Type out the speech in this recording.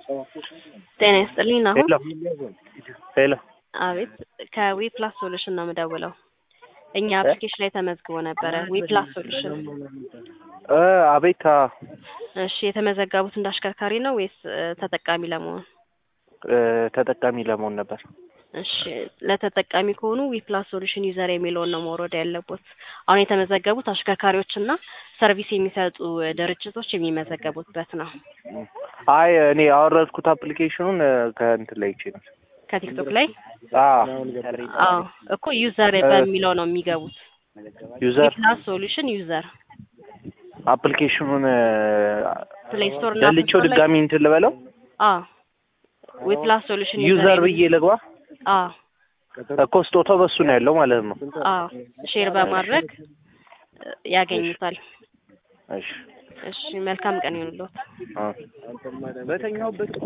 ጤና ይስጥልኝ ናሆም። ሄሎ ሄሎ አቤት ከዊ ፕላስ ሶሉሽን ነው የምደውለው። እኛ አፕሊኬሽን ላይ ተመዝግቦ ነበረ። ዊ ፕላስ ሶሉሽን። እ አቤት አ እሺ የተመዘገቡት እንደ አሽከርካሪ ነው ወይስ እ ተጠቃሚ ለመሆን? እ ተጠቃሚ ለመሆን ነበር። እሺ ለተጠቃሚ ከሆኑ ዊ ፕላስ ሶሉሽን ዩዘር የሚለውን ነው መውረድ ያለቦት። አሁን የተመዘገቡት አሽከርካሪዎችና ሰርቪስ የሚሰጡ ድርጅቶች የሚመዘገቡበት ነው። አይ እኔ ያወረድኩት አፕሊኬሽኑን እ ከእንትን ላይ ይቼ ነው። ከቲክቶክ ላይ አ አዎ እኮ ዩዘር በሚለው ነው የሚገቡት። ዊ ዩዘር ፕላስ ሶሉሽን ዩዘር አፕሊኬሽኑን እ ፕሌይ ስቶር እና ደልቼው አፕ ስቶር ላይ- ድጋሚ እንትን ልበለው አዎ ዊ ፕላስ ሶሉሽን ዩዘር ብዬ ልግባ አዎ እኮ ስጦታው በሱ ነው ያለው ማለት ነው። አዎ ሼር በማድረግ እ ያገኙታል። እሺ እሺ መልካም ቀን ይሁንልዎት። አ በተኛውበት